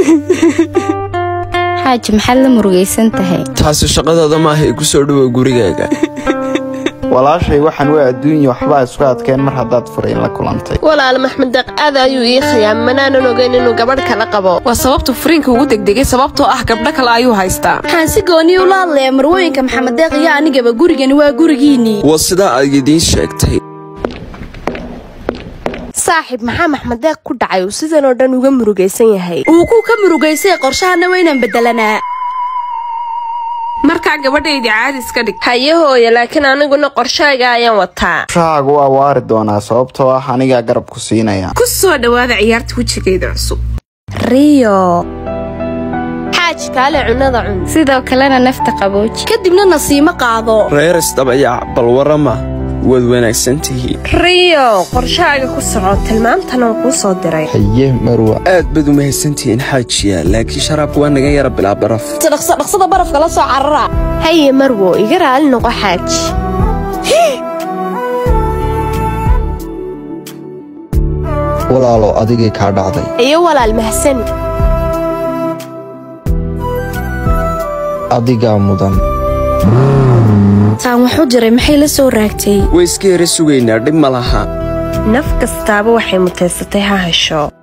xaaji maxaad la murugaysan tahay taasi shaqadaada maaha ee ku soo dhowow gurigaaga walaashay waxaan waa adduunya waxbaa isku adkeen mar haddaad furayn la kulantay walaal maxmed deeq aad ayuu ii khayaam manaanan ogeyn inuu gabadh kala qabo waa sababtu furiinka ugu degdegay sababtoo ah gabdho kale ayuu haystaa waxaan si gooniya ula hadlayaa marwooyinka maxamed deeq iyo anigaba gurigani waa gurigiinnii waa sidaa aad idiin sheegtay saaxiib maxaa maxmed deeq ku dhacay uu sidan oo dhan uga murugaysan yahay uu ku ka murugaysay qorshahana waynaan beddelanaa markaa gabadhaydii caadi iska dhig haye hooya laakiin aniguna qorshaaga ayaan wataa qorshahaagu waa waari doonaa sababtoo ah anigaa garab ku siinaya ku soo dhowaada ciyaarta wejigeeda cusub riyo xaaji kaale cunada cun sidoo kalena nafta qabooji kadibna nasiimo qaado reer isdabayac bal warama waad wanaagsan tihiin riyo qorshahaaga ku soco tilmaamtan oo kuu soo diray haye marwa aad baad u mahadsantihiin xaajiya laakiin sharaabku waa naga yara bilaa baraf dhaqso dhaqsada barafka la soo carara haye marwo iga raali noqo xaaji walaalo adigay kaa dhacday iyo walaal mahsani adigaa mudan taan waxu jiray maxay la soo raagtay way iska yara sugaynaa dhib ma laha naf kastaaba waxay mutaysatay ha hesho